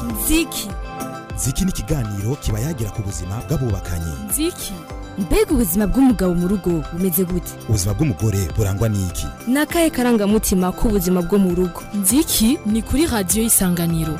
nziki ziki ni ikiganiro kiba yagira ku buzima bw'abubakanye nziki mbega ubuzima bw'umugabo mu rugo bumeze gute ubuzima bw'umugore burangwa n'iki ni akahe karangamutima k'ubuzima bwo mu rugo nziki ni kuri radiyo y'isanganiro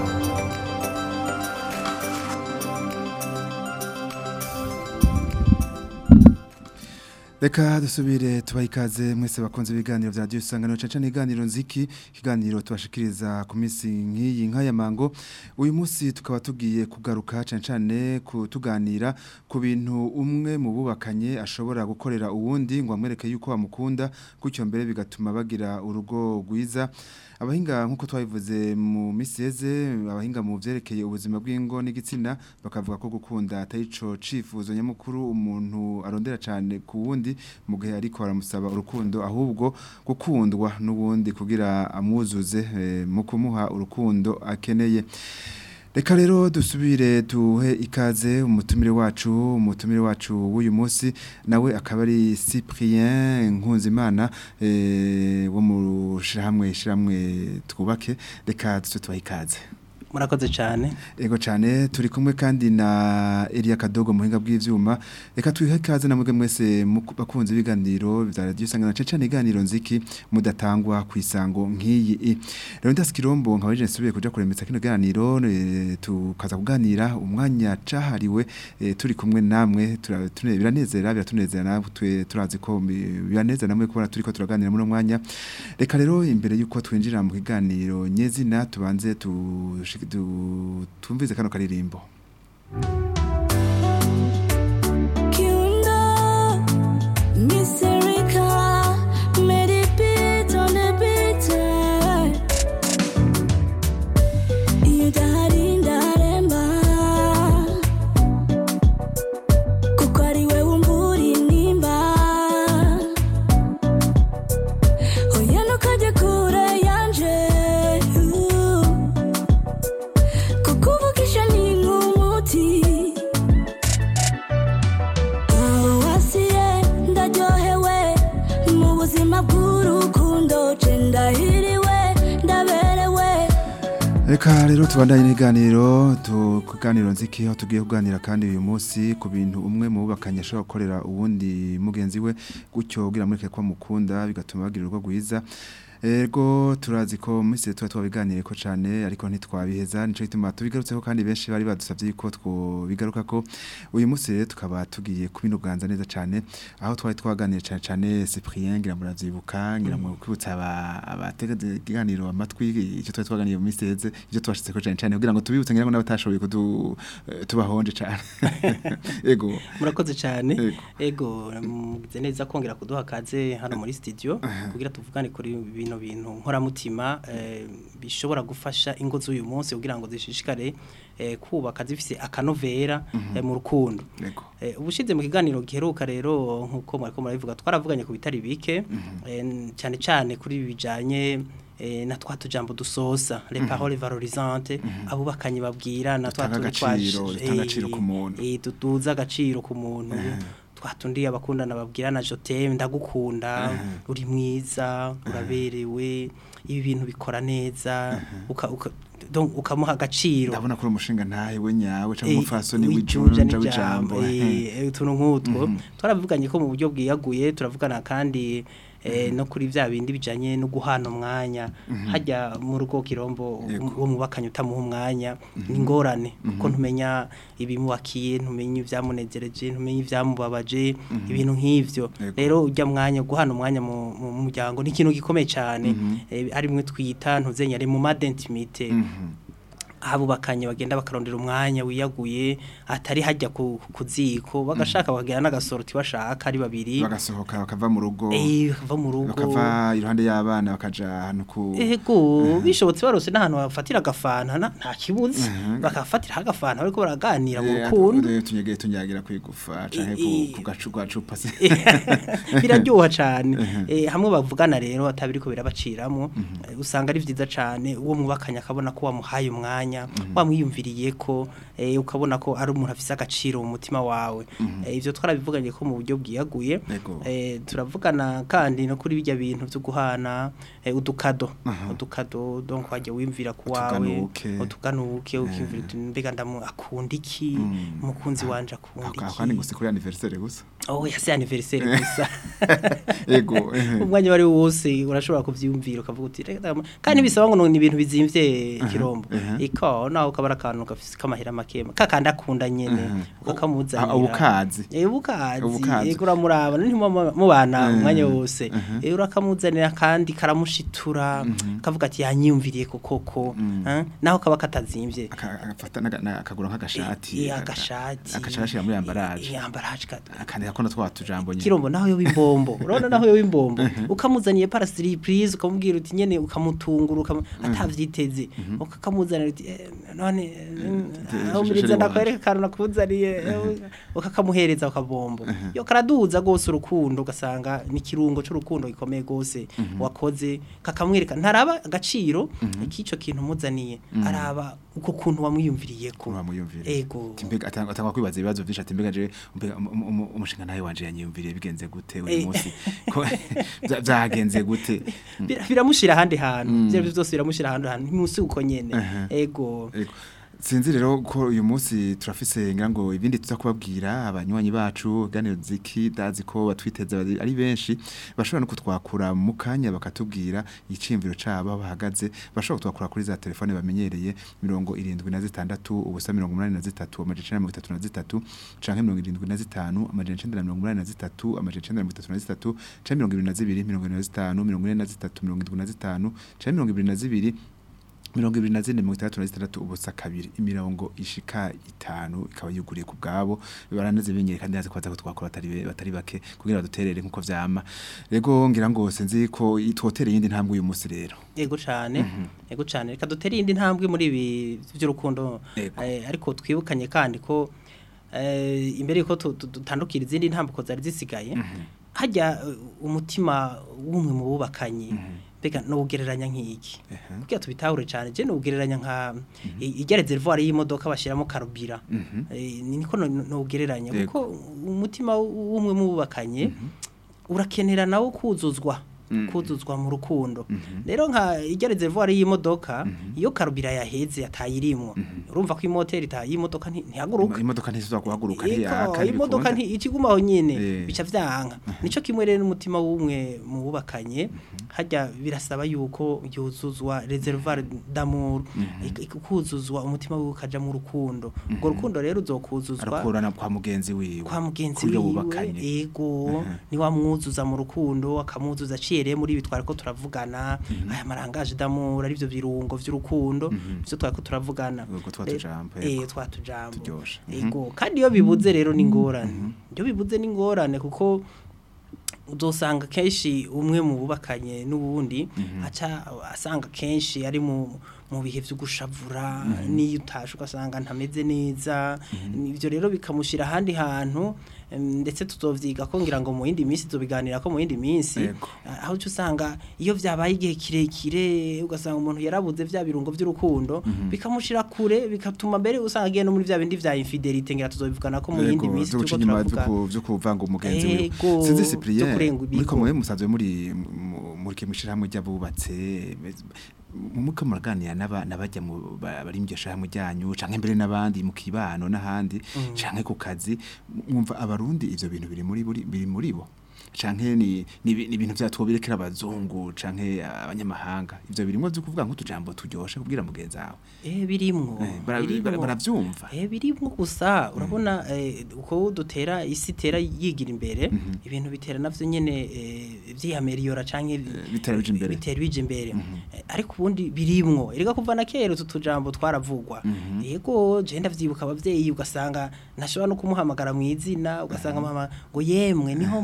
Reka dusubire tubaha ikaze mwese bakunze ibiganiro vya radio isanganiro caca n'iganiro nziki ikiganiro tubashikiriza ku minsi nk'iyi nk'aya mango uyu munsi tukaba tugiye kugaruka cane cane kutuganira ku bintu umwe mu bubakanye ashobora gukorera uwundi ngo amwereke yuko bamukunda gutyo mbere bigatuma bagira urugo rwiza abahinga nk'uko twabivuze mu misi yeze abahinga mu vyerekeye ubuzima bw'ingo n'igitsina bakavuga ko gukunda atari ico cifuzo nyamukuru umuntu arondera cane ku wundi mu gihe ariko aramusaba urukundo ahubwo gukundwa n'ubundi kugira amwuzuze eh, mu kumuha urukundo akeneye Reka rero dusubire duhe ikaze umutumire wacu umutumire wacu w'uyu munsi nawe akaba ari Cyprien Nkunzimana eh, wo mu shiramwe shiramwe twubake reka duse tubahe ikaze murakoze cyane Ego cyane turi kumwe kandi na Elia Kadogo muhinga bw'ivyuma reka twihe kaze namwe mwese muku- bakunze ibiganiro vya radio sangana cece iganiro nziki mudatangwa kwisango nk'iyi rero ndaskirombo nkabaje nsubiye kuja kuremetsa kino ganiro eh, tukaza kuganira umwanya cahariwe eh, turi kumwe namwe tura- tune- biranezera biratunezera natwe turazi ko bi- biranezera namwe kubona turiko turaganira muri uno mwanya reka rero imbere yuko twinjira mu kiganiro nyezina tubanze tushiki- tu- tumvize kano karirimbo Kiundo, Miserica, Medipit on the beat. Iyo udahari ndaremba kuko ari we wumvura intimba oya ntukajye kure yanje kuko uvugisha ni nk'umuti aho wasiye ndaryohewe mu buzima bw'urukundo je ndahiriwe ndaberewe Reka rero tubandanye n'iganiro tu kuganiro nziki aho tugiye kuganira kandi uyu munsi ku bintu umwe mu bubakanye ashobora gukorera uwundi mugenzi we gutyo kugira mureke ko mukunda bigatuma bagira urugo rwiza Ego turazi ko misi tuba twabiganire ko cyane ariko ntitwabiheza nico gituma tubigarutseho kandi benshi bari badusabye ko twobigaruka ko uyu munsi rero tukaba tugiye kubinuganza neza cyane aho twari twaganiriye cyane cyane Cyprien ngira muravyibuka ngira mu kwibutsa aba abatega ikiganiro amatwi icyo twari twaganiye mu misi yeze ivyo twashitse ko cyane cyane kugira ngo tubibutse ngira ngo n'abatashoboye kudu eh, tubahonje cyane ego murakoze cyane Ego. ego mugize neza kongera kuduha kaze hano muri studio kugira tuvugane kuri bino bintu nkoramutima eh, bishobora gufasha ingo z'uyu munsi kugira ngo zishishikare eh, kubaka zifise akanovera eh, mu rukundo ego Eh, ubushize mu kiganiro giheruka rero nkuko mwariko murabivuga twaravuganye ku bitari bike eh, n- cyane cyane kuri ibi bijanye eh, na twa tujambo dusosa les paroles valorisantes abubakanye babwira na twa Dutanga tundi twaje- agaciro, dutanga eh, agaciro ku muntu. eh, tuduza agaciro ku muntu twatundi abakundana babwira na jotem ndagukunda uri mwiza uraberewe ibi bintu bikora neza uka, uka, donc ukamuha agaciro ndabona ko uri umushinga ntahe we nyawe cyangwa Eh, umufasoni wijunja w'ijunja n'ijambo, w'ijambo eh, eh, utuntu nk'utwo twaravuganye ko mu buryo bwiyaguye turavugana kandi eh, no kuri vya bindi bijanye no guhana umwanya hajya mu rugo kirombo Yego. uwo mubakanye utamuha umwanya ni ngorane kuko ntumenya ibimubakiye ntumenya ivyamunezereje ntumenya ivyamubabaje ibintu nk'ivyo Yego. rero ujya mwanya guhana umwanya mu mu muryango ni ikintu gikomeye cyane eh, ari mwe twita ntuzenya ari mu madentimite abubakanye bagenda bakarondera umwanya wiyaguye atari hajya ku ku ziko bagashaka bakagira n'agasoroti bashaka ari babiri bagasohoka bakava mu rugo eh bava mu rugo bakava iruhande y'abana bakaja ahantu ku ego bishobotse barose n'ahantu bafatira agafanta na- nta kibuzi bakafatira agafanta bariko baraganira mu Eh, rukundo eh, tunyegeye tunyagira kwigufa canke Eh, ku- eh. ku gacu gacupa se biraryoha cyane eh, hamwe bavugana rero atabiriko birabaciramo eh, usanga ari vyiza cyane uwo mubakanya akabona ko wamuhaye umwanya mwanya wamwiyumviriye ko eh, ukabona ko ari umuntu afise agaciro mu mutima wawe Eh, ivyo twarabivuganye ko mu buryo bwiyaguye Ego. Eh, turavugana kandi no kuri bijya bintu byo guhana eh, udukado udukado donc wajya wimvira ku wawe Utuganuke. utuganuke ukimvira uti mbega ndamu akunda iki umukunzi wanje akunda Ako kandi iki gusa kuri anniversaire gusa. oh yase anniversaire gusa Ego. ehe. umwanya wari wose urashobora kuvyumvira ukavuga uti reka ndama- kandi bisaba ngo ni ibintu bizimvye kirombo aha. iko naho ukabara akantu gafise kamahera makema kakandi akunda nyene ukakamuzanira Ah, ubukazi. Eh ubukazi Ubukazi. ego uramuraba ntimuma mubana umwanya wose eh urakamuzanira kandi karamushitura kavuga ati yanyumviriye kokoko eh, naho kaba katazimvye Aka- agafata naga- na- akagura nk'agashati. Eh, agashati Akacashira muri ambaraje. Eh, ambaraje ka- Akandi akona twa tujambo nyine. kirombo naho yo bimbombo urabona naho yo bimbombo ukamuzaniye para surprise ukamubwira uti nyene ukamutungura ukam atavyiteze ukakamuzanira uti eh, none Eh, aho sheri muriza wanje. ndakwereka kantu nakuzaniye eh, ukakamuhereza ukabombo yo karaduza gose urukundo ugasanga ni kirungo c'urukundo gikomeye gose wakoze kakamwereka ntaraba agaciro k'ico kintu muzaniye araba uko kuntu wamwiyumviriye ko Kuba muyumvire. ego Timbega atanga atanga kwibaza ibibazo byinshi ati mbega je mbega um- um- um- umushinga nawe wanje yanyumviriye bigenze gute uyu Eh. munsi Ko- bya- byagenze gute Bira- biramushira ahandi hantu ivyo arivyo vyose biramushira ahandi hantu ntimusi uko nyene Aha. ego Ego. Sinzi rero ko uyu munsi turafise ngira ngo ibindi tuza kubabwira abanywanyi bacu ganiro ziki dazi ko batwiteze bari- ari benshi bashobora no kutwakura mu kanya bakatubwira icimviro cabo aho bahagaze bashobora kutwakura kuri za telefone bamenyereye mirongo irindwi na zitandatu ubusa mirongo umunani na zitatu amajana icenda na mirongo itatu na zitatu canke mirongo irindwi na zitanu amajana icenda na mirongo umunani na zitatu amajana icenda na mirongo itatu na zitatu canke mirongo ibiri na zibiri mirongo ine na zitanu mirongo ine na zitatu mirongo indwi na zitanu canke mirongo ibiri na zibiri mirongo ibiri na zine mirongo itandatu na zitandatu ubusa kabiri imirongo ishika itanu ikaba yuguriye ku bwabo baranaze benyere kandi yazi ko baza kutwakora batari be- batari bake kugira baduterere nkuko vyama rego ngira ngo sinzi ko itwotere yindi ntambwe uyu munsi rero ego cane ego cane reka dutere iyindi ntambwe muri ibi vy'urukundo Ego. eh, ariko twibukanye kandi ko eh, imbere yuko tu- tu- dutandukira izindi ntambwe zari zisigaye hajya eh, umutima w'umwe mu bubakanye mbega nugereranya nk'iki Ehe. kugira tubitahure cyane je nugereranya nka ijya reservoir y'imodoka bashiramo karubira Eh, ni niko no- nugereranya Yego. kuko umutima w'umwe mu bubakanye urakenera nawo kuzuzwa kuzuzwa mu rukundo rero nka ijya reservoir y'imodoka iyo karubira yaheze atayirimwo urumva ko imoteri ita y'imodoka nti- ntihaguruka imodoka ntizizwa guhaguruka Ego, ntiyaka imodoka nti ikigumaho nyene Eh. bica vyanka nico kimwe rero n'umutima w'umwe mu bubakanye hajya birasaba yuko yuzuzwa reservoir d'amour ik- ik- kuzuzwa umutima wiwe ukaja mu rukundo urwo rukundo rero uzokuzuzwa arakurana kwa mugenzi wiwe kwa mugenzi Kurya wiwe bubakanye. ego ni wamwuzuza mu rukundo akamwuzuza aciye muri ibi twariko turavugana aya marangaje d'amour ari byo birungo vy'urukundo byo twariko turavugana Ubwo twa Eh, tujambo, eh ego. twa tujambo Turyoshe. ego kandi iyo bibuze rero ni ngorane iyo bibuze ni ngorane kuko uzosanga kenshi umwe mu bubakanye n'ubundi aca asanga kenshi ari mu mu bihe byo gushavura n'iyo utashe ugasanga ntameze neza ibyo rero bikamushyira ahandi hantu em, ndetse tuzovyiga ko ngira ngo mu yindi minsi tubiganira ko mu yindi minsi Yego. aho uca usanga iyo vyabaye igihe kirekire ugasanga umuntu yarabuze vya birungo vy'urukundo bikamushira kure bigatuma mbere usanga agiye no muri vya bindi vya infidelite ngira tuzobivugana ko mu yindi Ego, minsi vyo guca turiko inyuma turavuga vyo ku- vyo kuvanga umugenzi wiwe Ego, sinzi vyo Cyprien kurenga ibigo. muri komwe musanzwe muri mu- muri kimishirahamwe ry'abubatse muko muraganira n'aba nabajya mu ba- bari mu gishirahamwe ryanyu canke mbere n'abandi mu kibano n'ahandi canke ku kazi mwumva abarundi ivyo bintu biri muri buri- biri muri bo canke ni ni ibi- ni ibintu vyatwobirekera abazungu canke abanyamahanga ivyo birimwo vyo kuvuga nk'utujambo turyoshe kubwira mugenzi wawe eh birimwo Eh, bara- birimwo. bara- baravyumva Eh birimwo gusa urabona eh, uko dutera isi tera yigira imbere ibintu bitera navyo nyene eh, vyiyameliora canke bitera bija imbere. bitera bije imbere Eh, ariko ubundi birimwo erega kuva na kera utu tujambo twaravugwa yego je ndavyibuka abavyeyi ugasanga ntashobora no kumuhamagara mu izina ugasanga mama ngo yemwe niho muri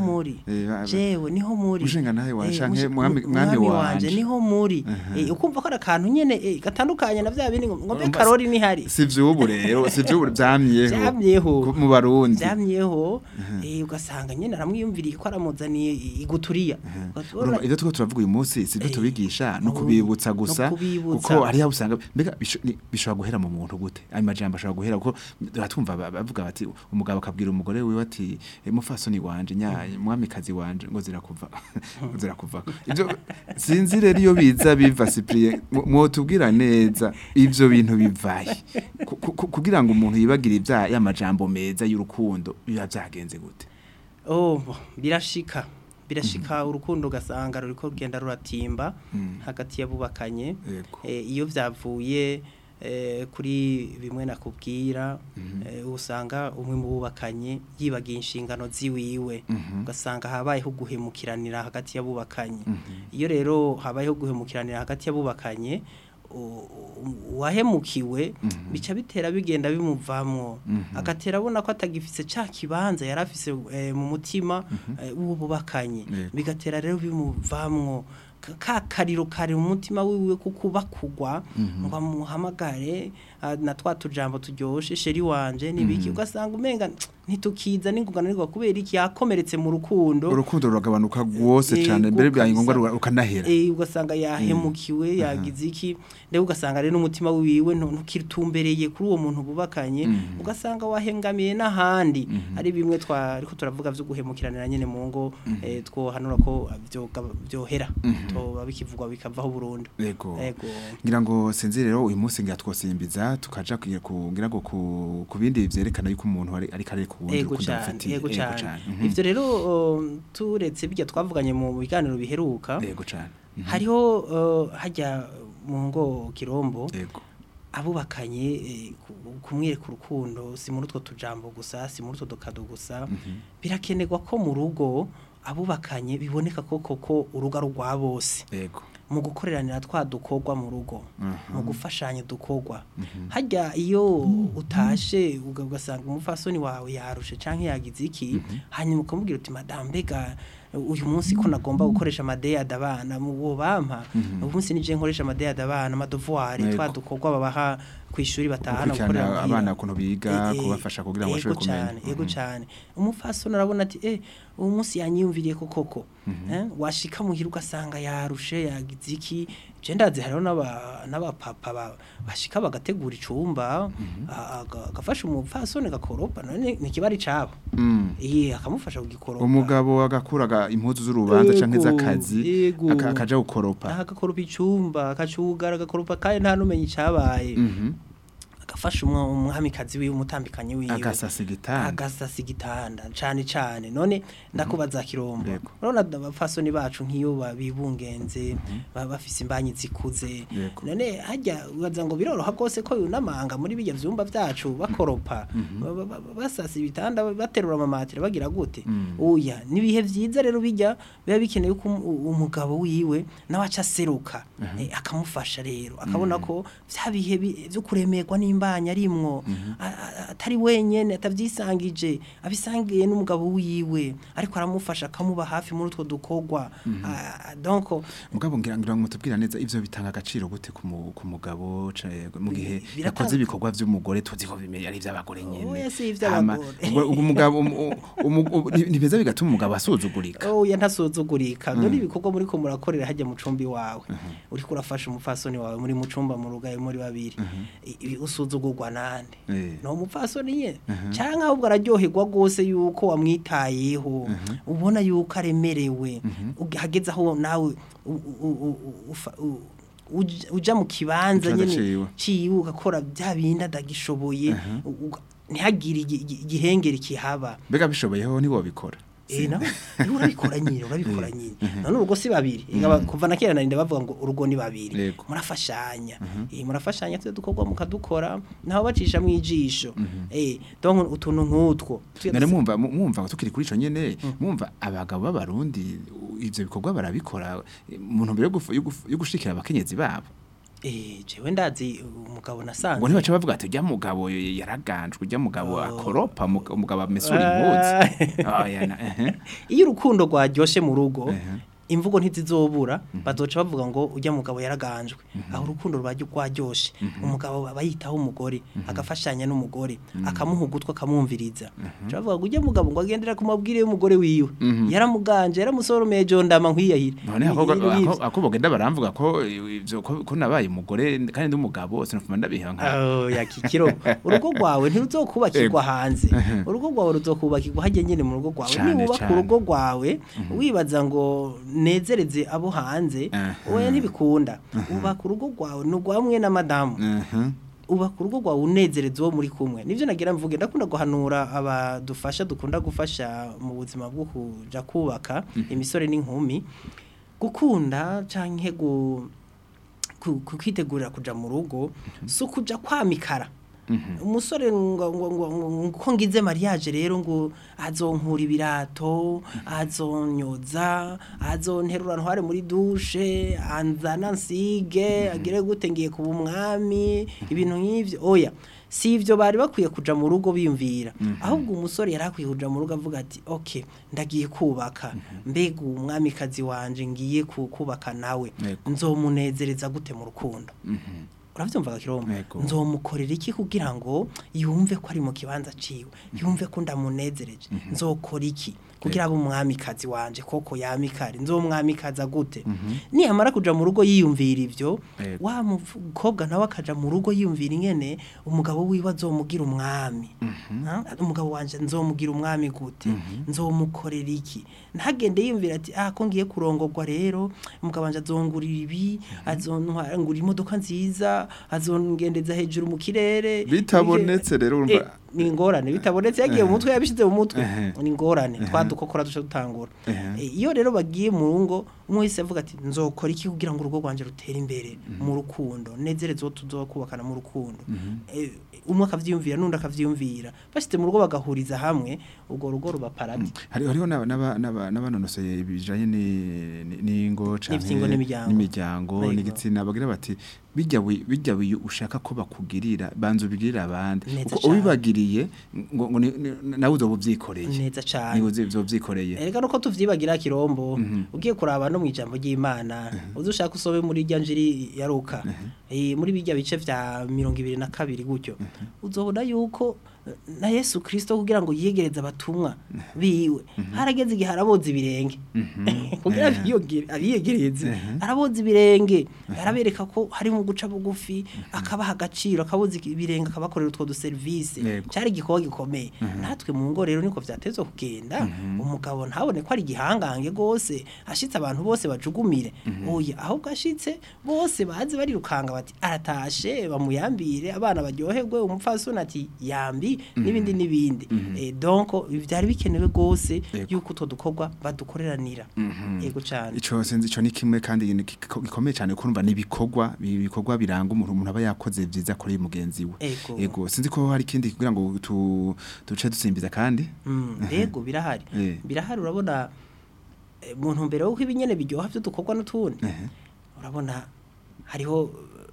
Eh, ba- ba- jewe niho muri Mushinga nawe wanje Eh, canke mushi- mwami- mu- mwami mwami wanje. niho muri Eh, ukumva ko ari akantu nyene eh, gatandukanye na vya bindi ngo ngo mbe Urumva karori nihari si vy'ubu rero si vy'ubu vyamyeho Vyamyeho. ku- mu barundi vyamyeho eh, ugasanga nyene aramwiyumviriye ko aramuzaniye iguturiya Urumva ivyo turiko turavuga uyu munsi si byo Eh, tubigisha no no- kubibutsa no gusa kubibutsa. kuko hariya usanga mbega bisho- ni- bishobora guhera mu muntu gute ayo majambo ashobora guhera kuko batumva ba- bavuga bati umugabo akabwira umugore wiwe ati "Eh, mufasoni wanje nyaye mwamikazi wanje ngo zirakuva ngo zirakuva ivyo sinzi rero iyo biza biva Cyprien mu- mwotubwira neza ivyo bintu bivaye Ku- ku- kugira ngo umuntu yibagire ivya ya majambo meza y'urukundo biba vyagenze gute oh bo, birashika birashika urukundo ugasanga ruriko rugenda ruratimba hagati y'abubakanye Yego. Eh, iyo vyavuye eh, kuri bimwe nakubwira eh, usanga umwe mu bubakanye yibagiye inshingano ziwiwe ugasanga habayeho guhemukiranira hagati y'abubakanye iyo rero habayeho guhemukiranira hagati y'abubakanye u- u- uwahemukiwe bica bitera bigenda bimuvamwo agatera abona ko atagifise ca kibanza yari afise eh, mu mutima eh, w'uwo bubakanye Yego. bigatera rero bimuvamwo ka- ka kariro kari mu mutima wiwe kukuba kugwa ngo amuhamagare ah, na twa tujambo turyoshe sheri wanje nibiki ugasanga umenga ntitukiza n'ingungana ariko kubera iki yakomeretse mu rukundo urukundo ruragabanuka rwose Eh, cyane mbere byaye ngombwa gusa- ruga- rukanahera Eh ugasanga yahemukiwe yagize iki ndetse ugasanga rero n'umutima wiwe ntu- ntukitumbereye kuri uwo muntu bubakanye ugasanga wahengamiye n'ahandi ari bimwe twariko turavuga vyo guhemukiranira nyene mu ngo eh, twohanura ko vyoga- vyohera toba bikivugwa bikavaho burundu yego Ego. ngira ngo sinzi rero uyu munsi ngira twosimbiza tukaja kugira ku ngira ngo ku ku bindi vyerekana yuko umuntu ari ari kare ku wundi ego rukundo cyane rufitiye ego cyane Mhm. ivyo rero um, turetse bijya twavuganye mu biganiro biheruka yego cyane Mhm. hariho uh, hajya mu ngo kirombo yego abubakanye eh, ku- kumwereka urukundo si muri utwo tujambo gusa si muri utwo dukado gusa birakenerwa ko mu rugo abubakanye biboneka ko koko urugo ari urwa bose yego mu gukoreranira twa dukorwa mu rugo Mhm. mu gufashanya dukorwa hajya iyo utashe uga- ugasanga umufasoni wawe yarushe canke yagize iki hanyuma ukamubwira uti madame mbega uyu munsi ko nagomba gukoresha amadeyade abana mu wo bampa uyu munsi nije nkoresha amadeyade abana amadovuwari Yego. twa dukorwa babaha ku ishuri batahana gukorera gukurikirana muhira. abana ukuntu biga Eh, eh, kubafasha kugira ngo yego bashobore kumenya cyane yego cyane umufasoni arabona ati eh uwo munsi yanyiyumviriye ko koko eh washika muhira ugasanga yarushe yagize iki je ndazi hariho n'aba n'abapapa ba- bashika bagategura icumba a- aga- agafasha umupfasoni gakoropa none ni kibari cabo Mm. eh akamufasha kugikoropa umugabo agakuraga impuzu z'urubanza canke Yego, z'akazi yego. aka- akaja gukoropa aha agakoropa icumba akacugara agakoropa kandi nta numenye icabaye Mhm. agafasha umwa- umwamikazi wiwe umutambikanye wiwe agasasa igitanda agasasa igitanda cane cane none ndakubaza kirombo Yego. urabona abafasoni bacu nk'iyo babibungenze baba bafise imbanyi zikuze Yego. none hajya ubaza ngo biroroha bwose ko yunamanga muri bijya vyumba vyacu bakoropa ba- ba- ba- basasa ibitanda baterura amamatera bagira gute oya nibihe vyiza rero bijya biba bikeneye ko um- umugabo wiwe nawe aca aseruka eh, akamufasha rero akabona ko vya bihe bi- vyo kuremerwa n'imbanyi arimwo a- a- atari wenyene atavyisangije abisangiye n'umugabo wiwe ariko aramufasha akamuba hafi muri utwo dukorwa Ah, donc mugabo ngira ngira ngo mutubwira neza ivyo bitanga agaciro gute ku mu- ku mugabo ca- mu gihe Biratanga- yakoze ibikorwa vy'umugore tuzi ko bimeye ari ivy'abagore nyene Oya, si Hama, ivy'abagore. ubwo- ubwo umugabo umu- umu- umu- ni- nibeza bigatuma umugabo asuzugurika oya ntasuzugurika dore ibikorwa muri ko murakorera hajya mu cumbi wawe uriko urafasha umupfasoni wawe muri mu cumba mu rugaye muri babiri I- ibi usuzugurwa nande Eh. no umupfasoni nye canke ahubwo araryoherwa gose yuko wamwitayeho ubona yuko aremerewe Uge- hageze aho nawe u- u- u- u- ufa- u- uj- uja mu kibanza Ikibanza nyene ciwe. ciwe ugakora bya bindi adagishoboye uga- ntihagire igi- igi- igihengeri kihaba mbega bishoboyeho ntiwobikora Eh na niwe urabikora nyine urabikora nyine none urugo si babiri Ega kuva na kera narinda bavuga ngo urugo ni babiri Yego. murafashanya eh murafashanya twe dukorwa mukadukora naho bacisha mu ijisho eh donc utuntu nk'utwo Tuya none dusa- mwumva mu- mwumva tukiri kuri ico nyene mwumva abagabo b'abarundi u- ivyo bikorwa barabikora eh, mu ntumbero yo gufu- yo gufu- yo gushikira abakenyezi babo eh jewe ndazi umugabo nasanze ngo ntibaca bavuga ati ujya mugabo yaraganjwe ujya mugabo akoropa muga- umugabo amesura impuzu oya na ehe iyo urukundo rwaryoshe mu rugo Ehe. imvugo ntizizobura bazoca bavuga ngo ujya mugabo yaraganjwe aho urukundo rwajya rwaryoshe umugabo aba yitaho umugore agafashanya n'umugore akamuha ugutwi akamwumviriza Baca bavuga ngo ujya mugabo ngo agendera ku mabwire y'umugore wiwe yaramuganje yaramusoromeye jondama nkwiyahire none ako ako- ako bagenda baramvuga ko ivyo ko ko nabaye umugore kandi ndi umugabo sinafuma ndabiha nka Oh, ya kikiro urugo rwawe ntiruzokubakirwa hanze urugo rwawe ruzokubakirwa hajya nyine mu rugo rwawe Cane, niwubaka cane. urugo rwawe wibaza ngo nezereze abo hanze Aha. oya ntibikunda ubaka urugo rwawe ni urwamwe na madamu Mhm. ubaka urugo rwawe unezereza uwo muri kumwe nibyo nagira mvuge ndakunda guhanura abadufasha dukunda gufasha mu buzima bwo kuja kubaka imisore n'inkumi gukunda canke gu ku- ku- kwitegurira kuja mu rugo si ukuja kwamikara umusore ngo ngo ngo ngo- ko ngize mariage rero ngo azonkura ibirato azonyoza azonterura ntware muri dushe anzana nsige agire gute ngiye kuba umwami ibintu nk'ivyo oya si ivyo bari bakwiye kuja mu rugo biyumvira ahubwo umusore yari akwiye kuja mu rugo avuga ati okay ndagiye kubaka mbega umwamikazi wanje ngiye ku- kubaka nawe Yego. nzomunezereza gute mu rukundo uravyumva kirombo Yego. nzomukorera iki kugira ngo yumve ko ari mu kibanza ciwe yumve ko ndamunezereje nzokora iki kugira abe umwamikazi wanje koko yamikari nzomwamikaza gute niyamara kuja mu rugo yiyumvira ivyo Yego. wa mukobwa nawe akaja mu rugo yiyumvira ingene umugabo wiwe azomugira umwami Ha? umugabo wanje nzomugira umwami gute nzomukorera iki ntagende yiyumvira ati ah ko ngiye kurongorwa rero umugabo wanje azongurira ibi azontwara ngura imodoka nziza azongendeza hejuru mu kirere Bitabonetse rero urumva- Eh, ni ingorane bitabonetse yagiye mu mutwe yabishize mu mutwe Ehe. ni ingorane twadukokora duce dutangura Ehe. Eh, iyo rero bagiye mu rugo umwe wese avuga ati nzokora iki kugira ngo urugo rwanje rutere imbere mu rukundo nezereze uwo tuzokubakana mu rukundo Eh, umwe akavyiyumvira n'undi akavyiyumvira bashyize mu rugo bagahuriza hamwe urwo rugo ruba paradi hari hariho n'aba- n'aba- n'aba- n'abanonosoye bijanye ni- ni- n'ingo canke N'ivyingo n'imiryango. n'imiryango Yego. n'igitsina bagira bati bijya wi- bijya wiyo ushaka ko bakugirira banza ubigirira abandi Neza uko cane. ubibagiriye ngo ngo ni- ni- nawe uzoba uvyikoreye neza cane niwe uzi- uzovyikoreye Erega nuko tuvyibagira kirombo ugiye kuraba no mwijambo ry'Imana uzushaka usome muri rya njiri ya Luka eh muri bijya bice vya 22 gutyo uzobona yuko eh, na Yesu Kristo kugira ngo yiyegereze abatumwa biwe harageze igihe araboza ibirenge kugira biyogere abiyegereze araboza ibirenge arabereka ko hari mu guca bugufi akabaha agaciro akaboza ibirenge akabakorera utwo du service Yego. cyari igikorwa gikomeye natwe mu ngo rero niko vyatezwe kugenda umugabo ntabone ko ari igihangange gose ashitse abantu bose bajugumire oya ahubwo ashitse bose bazi barirukanga bati aratashe bamuyambire abana baryoherwe umupfasoni ati yambi n'ibindi n'ibindi Eh, donc ibi byari bikenewe gose Yego. yuko utwo dukorwa badukoreranira yego cyane ico sinzi ico ni kimwe kandi ni giko- gikomeye cyane kurumva nibikorwa ibikorwa biranga umuntu umuntu aba yakoze vyiza kuri mugenzi we Ego. ego sinzi ko hari ikindi kugira ngo tu duce dusimbiza kandi Mm, Ego birahari Eh. birahari urabona eh, mu ntumbero yuko ibinyene biryoha byo dukorwa n'utundi Ehe. urabona hariho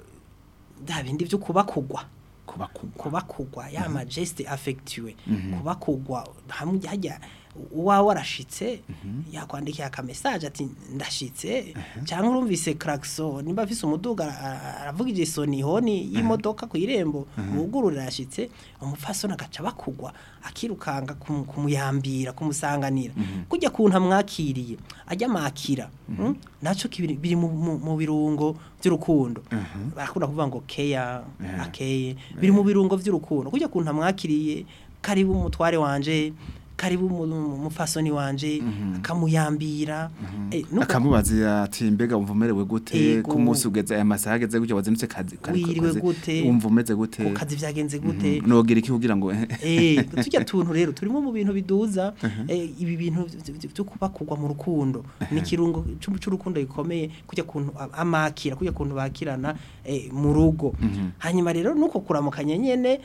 eh, bya bindi byo kubakugwa kubakugwa kubakugwa ya majeste affectueux kubakugwa hamwe hajya uwawe warashitse yakwandikiye aka message ati ndashitse cyangwa urumvise klaxon nimba afise umuduga ara- aravuga igisoni honi y'imodoka ku irembo bugurura yashitse umupfasoni agaca bakugwa akirukanga kumu- kumuyambira kumusanganira kujya kuntu amwakiriye ajya makira mm? naco kibiri- biri mu- mu mu birungo by'urukundo barakunda kuvuga ngo keya akeye biri mu birungo by'urukundo kujya kuntu amwakiriye karibu umutware wanje karibu mu- mu- umupfasoni wanje akamuyambira eh, nuko- akamubaza ati mbega wumva umerewe gute Ego. ku munsi ugeze aya masaha ageze gutya wazindutse kazi kari- Wiriwe kazi, gute? wumva umeze gute ku kazi vyagenze gute nogira iki kugira ngo eh tujya tuntu rero turimo mu bintu biduza eh, ibi bintu vy- vy- byo kubakugwa mu rukundo ni kirungo cy'urukundo gikomeye kujya kuntu a- amakira kujya kuntu bakirana eh, mu rugo hanyuma rero nuko kuramukanya nyene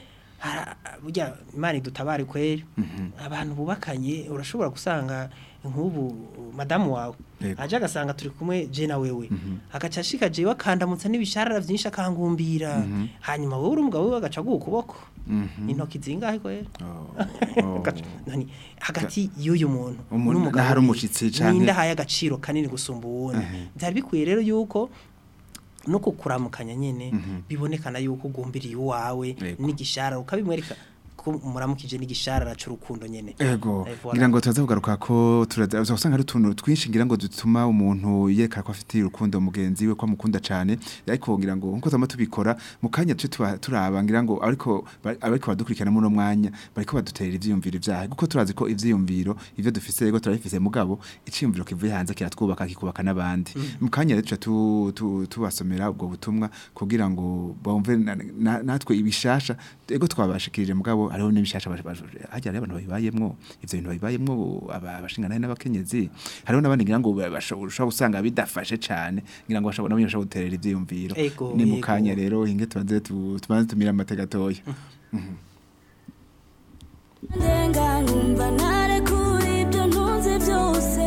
hara- burya imana idutabare kweri abantu bubakanye urashobora gusanga nk'ubu madamu wawe Yego. aje agasanga turi kumwe je na wewe agaca ashika jewe akandamutsa n'ibisharara vyinshi akangumbira hanyuma wowe uri umugabo we agaca aguha ukuboko intoki zingahe kweri Oh. Gaca- nani hagati y'uyu muntu Umuntu- n'umugabo n'ahari wiwe, umushitsi canke- ninde ahaye agaciro kanini gusumba uwundi byari bikwiye rero yuko no kukuramukanya nyene bibonekana yuko ugumbiriye uwawe Yego. n'igishara ukabimwereka ko muramukije n'igishara c'urukundo nyene Ego, Eh, voilà. ngira ngo turaza kugaruka ko turaza usanga ari utuntu twinshi ngira ngo dutuma umuntu yerekana ko afite urukundo mugenzi we ko amukunda cyane ariko ngira ngo nkuko tama tubikora mu kanya tuje tuba- turaba ngira ngo ariko bari- abariko badukurikirana muri uno mwanya bariko baduterera ivyiyumviro vyahe kuko turazi ko ivyiyumviro ivyo dufise ego turabifise mugabo iciyumviro kivuye hanze kiratwubaka kikubaka n'abandi mu kanya rero tuca tu- tu- tubasomera ubwo butumwa kugira ngo bumve na- na- natwe ibishasha ego twabashikirije mugabo hariho n'ibishasha baje- baje- hajya hariho abantu babibayemwo ivyo bintu babibayemwo aba- abashinganahe n'abakenyezi hariho n'abandi ngira ngo bashobora usanga bidafashe cane ngira ngo bashobora nabo bashobora guterera ivyiyumviro Ego, ni mu ego. kanya rero hinge tubanze tu- tubanze tumira amateka atoya ndenga nkumva narekura ibyo ntunze byose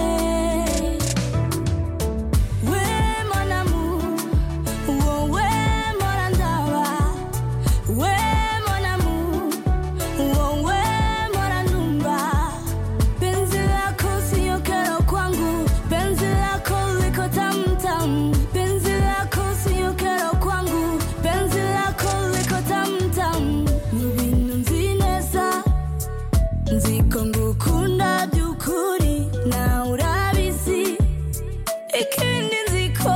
we monamu wowe mpora ndaba we monamu wowe mpora numva penzi lako siyo kero kwangu penzi lako liko tamtamu penzi lako siyo kero kwangu penzi lako liko tamtamu mu bintu nzi neza nziko ngukunda by'ukuri nawe urabizi ikindi nziko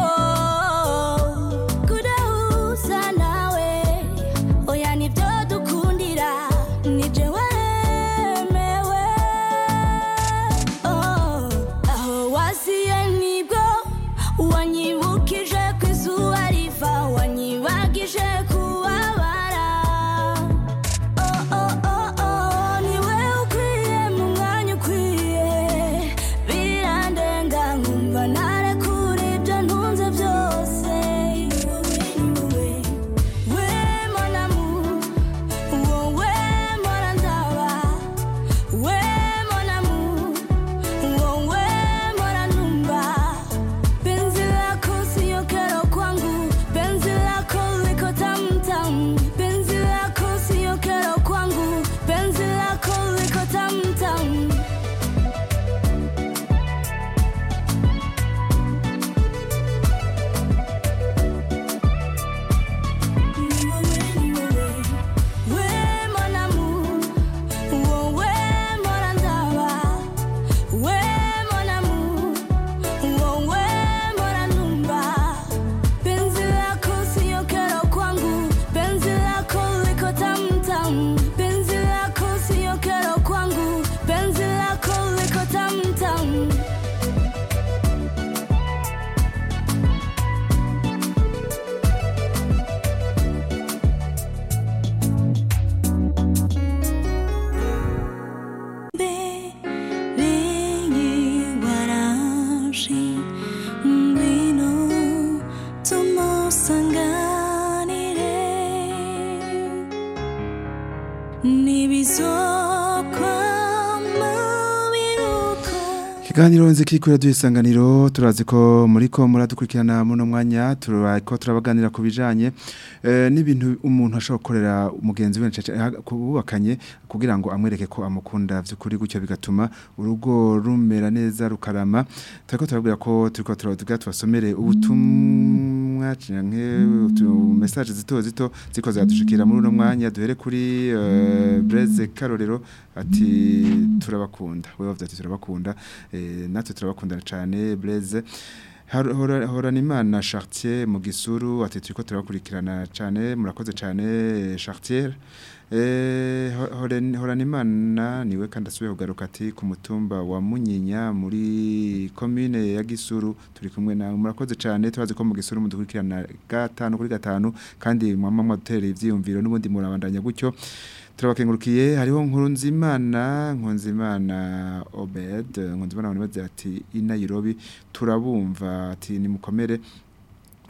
kudahuza nawe oya nibyo dukundira nije waremewe Oh, aho wasiye nibwo wanyibukije ku izuba riva wanyibagije kubabara Oh, oh, oh, oh, niwe ukwiye mu mwanya ukwiye birandenga nkumva narekura ibyo ntunze byose wowe we monamu wowe mpora ndaba we monamu wowe mpora numva penzi lako siyo kero kwangu penzi lako liko tamtamu penzi lako siyo kero kwangu penzi lako liko tamtamu we monamu wowe mpora ndaba we monamu wowe mpora numva penzi lako siyo kero kwangu penzi lako liko tamtamu penzi lako siyo kero kwangu penzi lako liko tamtamu Bengi warashi ngwino tumusanganire nibizokwa biruka Kiganiro nziki kuri radio isanganiro turazi ko muri ko muradukurikirana muno mwanya turako turabaganira ku bijanye eh, n'ibintu umuntu ashobora gukorera umugenzi we ncaca- ha- kububakanye kugira ngo amwereke ko amukunda vy'ukuri gutyo bigatuma urugo rumera neza rukarama turako turabwira ko turiko turavuga tubasomere ubutumwa canke utu message zito zito ziko zadushikira muri uno mwanya duhere kuri eh, Blaise Karorero ati turabakunda wewe wavuze ati turabakunda eh, natwe turabakundana cyane Blaise Har- hora- horana imana Chartier mu gisuru ati turiko turabakurikirana cyane murakoze cyane eh, Chartier Eh, ho- horen- horana imana niwe kandi asubiye kugaruka ati ku mutumba wa Munyinya muri commune ya Gisuru turi kumwe nawe murakoze cyane turazi ko mu Gisuru mudukurikirana gatanu kuri gatanu kandi mwama mwadutera ivyiyumviro n'ubundi murabandanya gutyo turabakengurukiye hariho nkuru nzimana nkunzimana Obed nkunzimana wanibaze ati i Nairobi turabumva ati nimukomere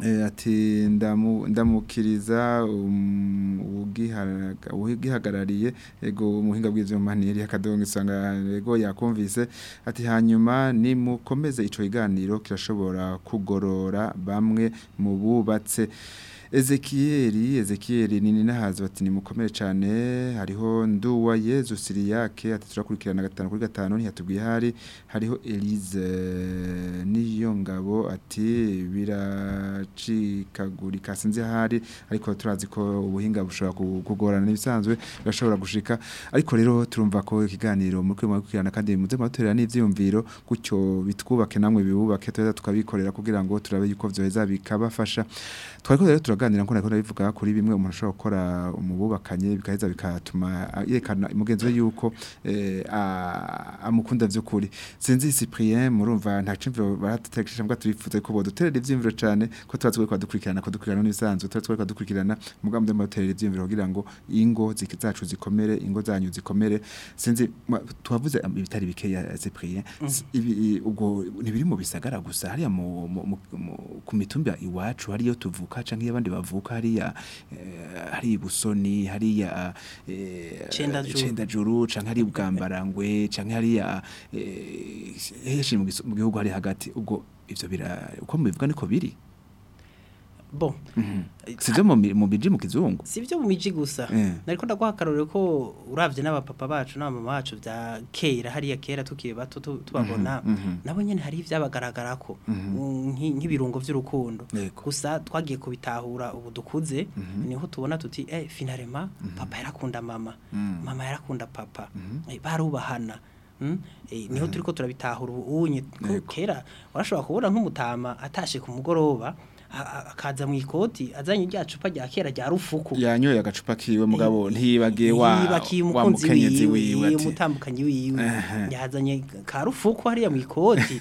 Eh, ati ndamu- ndamukiriza um, ugiharaga- ugihagarariye ego umuhinga bw'ivyuma ntiyari akadongo isanga ego yakumvise ati hanyuma nimukomeze ico kiganiro kirashobora kugorora bamwe mu bubatse Ezekieli Ezekieli nini nahazo ati nimukomere cyane hariho nduwa Yezu Siriyake ati turakurikirana gatanu kuri gatanu ntiyatubwiye hari hariho Elise niyo ngabo ati biracikagurika sinzi hari ariko turazi ko ubuhinga bushobora ku- kugorana n'ibisanzwe birashobora gushika ariko rero turumva ko ikiganiro muri kwima kwirana kandi muze matorera n'ivyumviro gutyo bitwubake namwe bibubake tuza tukabikorera kugira ngo turabe yuko vyoheza bikabafasha twariko rero turaganira nko nakora bivuga kuri bimwe umuntu ashobora gukora umububakanye bikaheza bikatuma ah, yerekana mugenzi we yuko eh, a- amukunda vy'ukuri sinzi Cyprien murumva nta cimviro baratekereje mbwa turifuza ko boduterera ivyimviro cane ko tubazi ko kwadukurikirana ko dukurikirana n'ibisanzwe tubazi ko kwadukurikirana mugambo muterera ivyimviro kugira ngo ingo zik- zacu zikomere ingo zanyu zikomere sinzi mwa- tuhavuze am- ibitari bikeya Cyprien S- ibi i- ubwo ntibiri mu bisagara gusa hariya mu mu- mu- mu- ku mitumba iwacu hariyo tuvuka canke abandi bavuka hariya eh, hari busoni hariya eh, Cendajuru. cendajuru canke hari bwambarangwe canke hariya eh, heshi mu giso- mu gihugu hari hagati ubwo ivyo bira uko mubivuga niko biri bon sivyo mu mi- mu biji mu kizungu si byo mu miji gusa Eh. nariko ndaguha akarorero ko uravye n'abapapa bacu n'abamama bacu vya kera hariya kera tukiri bato tu- tubabona mhm. nabo nyene hari ivyabagaragarako Mm, nki- nk'ibirungo vy'urukundo Yego. gusa twagiye kubitahura ubu dukuze niho tubona tuti eh finalema papa yarakunda mama Mhm. mama yarakunda papa eh, barubahana Mm? Eh, niho turiko turabitahura ubu unye ko Yego. kera warashobora kubona nk'umutama atashe ku mugoroba a- a- akaza mu ikoti azanye rya cupa rya kera rya rufuku yanyoye agacupa kiwe mugabo ntiyibagiye wa yibakiye wa umukunzi mukenyezi wiwe wiwe ati umutambukanyi wiwe Ehe. yazanye ka rufuku hariya mu ikoti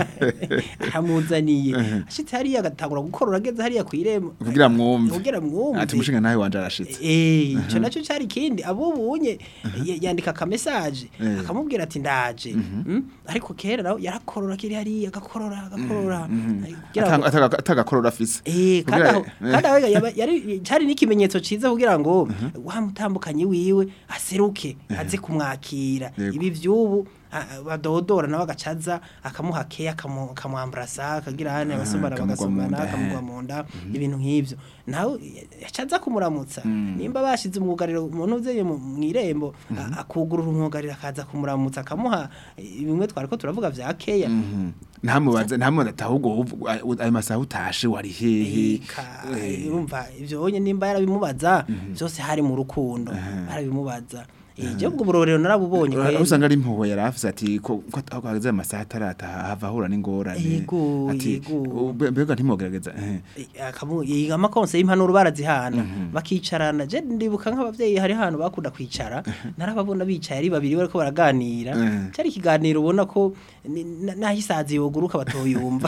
aramuzaniye ashitse hariya agatangura gukorora ageze hariya ku irembo kugira mwumve kugira mwumve ati umushinga nawe wanje arashitse Eh, ico naco cari kindi abubunye ya- yandika ka message Eh. akamubwira ati ndaje Mm? ariko kera nawe yarakorora kiri hariya agakorora agakorora Ay, kugira ngo- Atanga- ataga- atagakorora afise Eh, kandi Kugira- aho kandi aho yaba- yari cyari n'ikimenyetso ciza kugira ngo wa mutambukanyi wiwe aseruke aze kumwakira Yego. ibi vyubu a- badodora nawe agacaza akamuha keya akamu- akamwambrasa akagira hane abasomana akamugwa mu bagasomana nda, akamugwa eh. mu nda ibintu nk'ivyo nawe yacaza kumuramutsa nimba bashize umwugariro umuntu uzeye mu mu irembo a- akugurura umwugariro akaza kumuramutsa akamuha eh, bimwe twariko turavuga vya keya Mhm. ntamubaze ntamubaze ati ahubwo ubu- ayo masaha utashe wari hehe Eka, Eh, urumva ivyo onye nimba yarabimubaza byose hari mu rukundo barabimubaza ije ubwo burorero narabubonye aho kweri. usanga ari impuhwe yari afise ati ko ko aho hageze amasaha atarataha hava ahura n'ingorane Yego, ati yego. "Ube- mbega ntimwogerageza eh. Eh, akamu yiga amakonse y'impanuro barazihana bakicarana je ndibuka nk'abavyeyi hari hano bakunda kwicara narababona bicaye ari babiri bariko baraganira Mhm. cyari ikiganiro ubona ko ni- na- naho isazi yoguruka batoyumva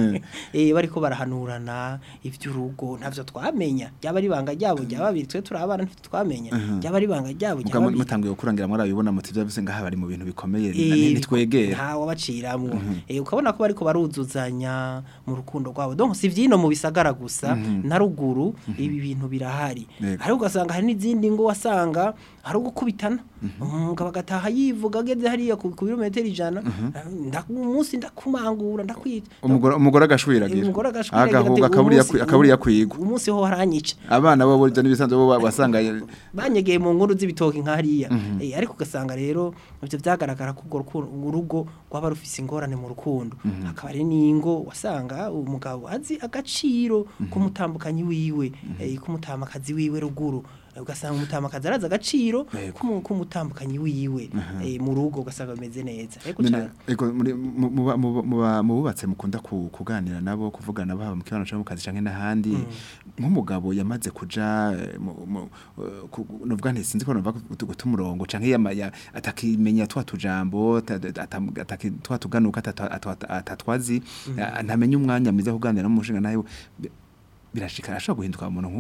eh bariko barahanurana ivy'urugo ntavyo twamenya ryaba ari banga ryabo ryaba babiri twe turi abana ntitwe twamenya ryaba ari banga ryabo Muga ryaba mu- babiri. mutanguye gukurangira muri abibona muti byavise ngaha bari mu bintu bikomeye Eh, nitwegera ntawe baciramwo eh ukabona ko bariko baruzuzanya mu rukundo rwabo donc si vyino mu bisagara gusa na ruguru ibi bintu birahari Yego. ariko ugasanga hari n'izindi ngo wasanga hari ugukubitana umugabo agataha yivuga ageze hariya ku ku birometero ijana nda- umunsi ndakumangura ndakwita umugore umugore agashwiragira umugore agashwiragira ati, agahuga akaburiya "Umunsi- akaburiya kwigwa umunsi ho haranyica abana bo burya n'ibisanzwe bo basanga banyegeye mu nkuru z'ibitoki nk'hariya Eh, ariko ugasanga rero ivyo vyagaragara ko urwo rukundo- urugo rwaba rufise ingorane mu rukundo hakaba ari n'ingo wasanga umugabo azi agaciro k'umutambukanyi wiwe eh, k'umutamakazi wiwe ruguru Eh, ugasanga umutamakazi arazi agaciro Yego. k'umu- k'umutambukanyi wiwe eh, mu rugo ugasanga bimeze neza ariko None, cane ego muri mu- muba- muba- muba- mu bubatse mukunda ku- kuganira nabo kuvugana baba mu kibano cyangwa mu kazi canke n'ahandi nk'umugabo yamaze kuja eh, mu- mu- eh, ku- novuga nti sinzi ko nova guta umurongo canke yama- ya- atakimenya twa tujambo ta- ta- ata- ataki- twa tuganuka atata- atata- atatwazi a- ntamenya umwanya mwiza wo kuganira n'umushinga nawe bi- birashika ashobora guhinduka umuntu nk'uyu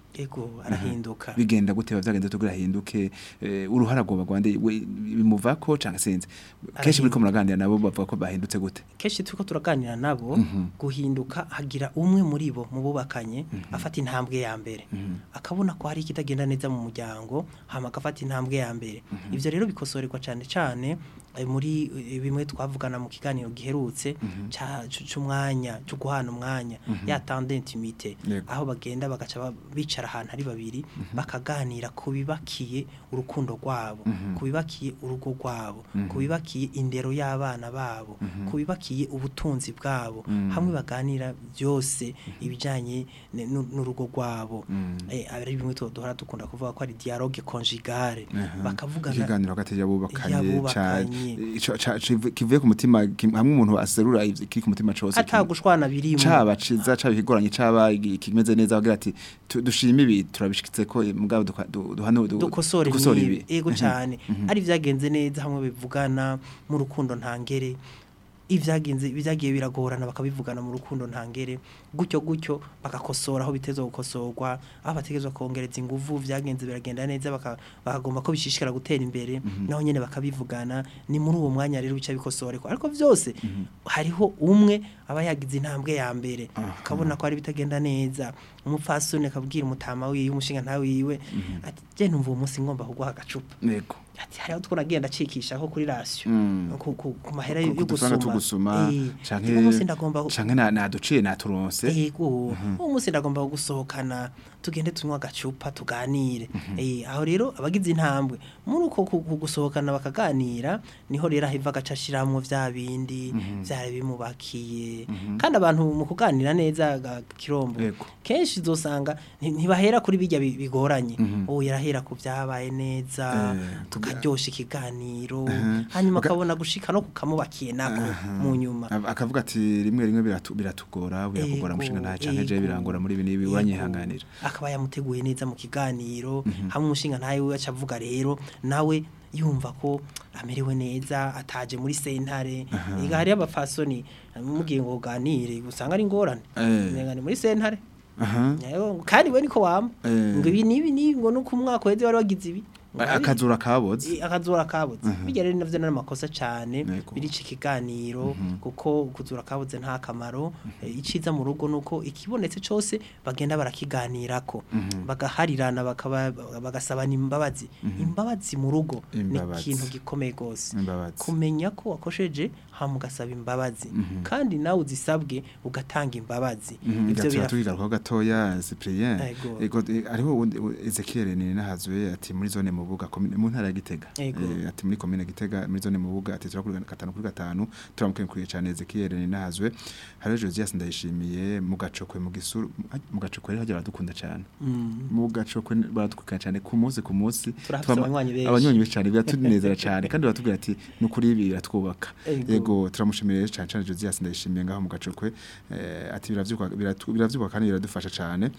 ego arahinduka bigenda gute bavyagenze tugira hinduke eh, uruhara rwoba rwande we- bimuvako canke sinzi kenshi muri ko muraganira nabo bavuga ko bahindutse gute kenshi turiko turaganira nabo guhinduka hagira umwe muri bo mu bubakanye afata intambwe ya mbere akabona ko hari ikitagenda neza mu muryango hama agafata intambwe ya mbere ivyo rero bikosorerwa cane cane eh, muri eh, bimwe twavugana mu kiganiro giherutse ca- cu- c'umwanya cyo guhana umwanya ya temps d'intimité Yego. aho bagenda bagaca ba- bicara ahantu ari babiri bakaganira ku bibakiye urukundo rwabo ku bibakiye urugo rwabo ku bibakiye indero y'abana babo ku bibakiye ubutunzi bwabo hamwe baganira byose ibijyanye ne- n'u- n'urugo rwabo Eh, ari bimwe tu- duhora dukunda kuvuga ko ari dialogue conjugale bakavugana ikiganiro hagati y'abubakanye ca- y'abubakanye. ico- ca- civ- kivuye ku mutima kim- hamwe umuntu aserura ivy- kiri ku mutima cose atagushwana birimo caba ciza caba ikigoranye caba igi- ikimeze neza bagira ati tu- dushime ibi turabishikitse ko eh, mugabo duka- du- duhane du- dukosora dukosore ibi ego cyane ari byagenze neza hamwe bivugana mu rukundo ntangere ibyagenze byagiye biragorana bakabivugana mu rukundo ntangere gutyo gutyo bagakosora aho bitezwe gukosorwa aho bategezwa kongereza ingufu byagenze biragenda neza baka- bakagomba ko bishishikara gutera imbere naho nyene bakabivugana ni muri uwo mwanya rero bica bikosoreka ariko byose hariho umwe aba yagize intambwe ya mbere akabona ko ari bitagenda neza umupfasoni akabwira umutama wiwe umushinga ntawe wiwe ati je numva uwo munsi ngomba kuguha agacupa Yego. ati hariho two nagenda acikishaho kuri rasiyo Mm. ku, ku, ku mahera Ku- yo ku dufaranga gusuma tugusuma Eh, canke uno munsi ndagomba canke na- naduciye naturonse yego uwo munsi ndagomba gusohokana tugende tunywa agacupa tuganire eh aho rero abagize intambwe muri uko ku- ku gusohokana bakaganira niho rero ahiva agaca ashiramwo vya bindi vyari bimubakiye kandi abantu mu kuganira neza ga- kirombo Yego. kenshi uzosanga nti- ntibahera kuri bijya bi- bigoranye ubu yarahera ku byabaye neza Eh, tukaryosha ikiganiro Mhm. hanyuma Baka- akabona gushika no kukamubakiye nako mu nyuma Ab- akavuga ati rimwe rimwe biratu- biratugora birakugora Ego, mushinga nta canke je ego, birangora muri ibi n'ibi ego. uranyihanganira akaba yamuteguye neza mu kiganiro hamwe umushinga ntawe we aca avuga rero nawe yumva ko amerewe neza ataje muri sentare ega hariyo abafasoni mubwiye ngo uganire usanga ari ingorane Eh. Umenga ni muri sentare aha Yego, kandi we niko wama Eh. ngo ibi nibi ni ngo nuko umwaka weze wari wagize ibi Ngo abi- akazura kaboze I- akazura kabuze bijya rero navyo nari amakosa cyane Yego. birica ikiganiro kuko kuzura kabuze nta kamaro Eh, iciza mu rugo nuko ikibonetse cyose bagenda barakiganirako bagaharirana bakaba bagasabana imbabazi imbabazi mu rugo ni Imbabazi. ikintu gikomeye gose Imbabazi. kumenya ko wakosheje hama ugasaba imbabazi kandi nawe uzisabwe ugatanga imbabazi ivyo ivyo birafasha tubigarukaho gatoya Cyprien Ego. ego eh, hariho uwundi- u- Ezekiel ni nahazwe ati muri zone mubuga komine- mu ntara ya Gitega Ego. Eh, ati muri komine Gitega muri zone mubuga ati turakuri gatanu kuri gatanu turamukuriye cyane Ezekiel ni nahazwe hariho Josias ndayishimiye mu gacokwe mu gisuru mu gacokwe rero hajya baradukunda cyane Mm. mu gacokwe baradukunda cyane ku munsi ku munsi Turafise Twama- abanywanyi benshi. abanywanyi benshi cyane biratunezera cyane kandi baratubwira ati nukuri ibi biratwubaka Ego. yego turamushimiye rero cyane cyane Josias ndayishimiye ngaho mu gacokwe eh, ati biravyuka biratu- biravyuka kandi biradufasha cyane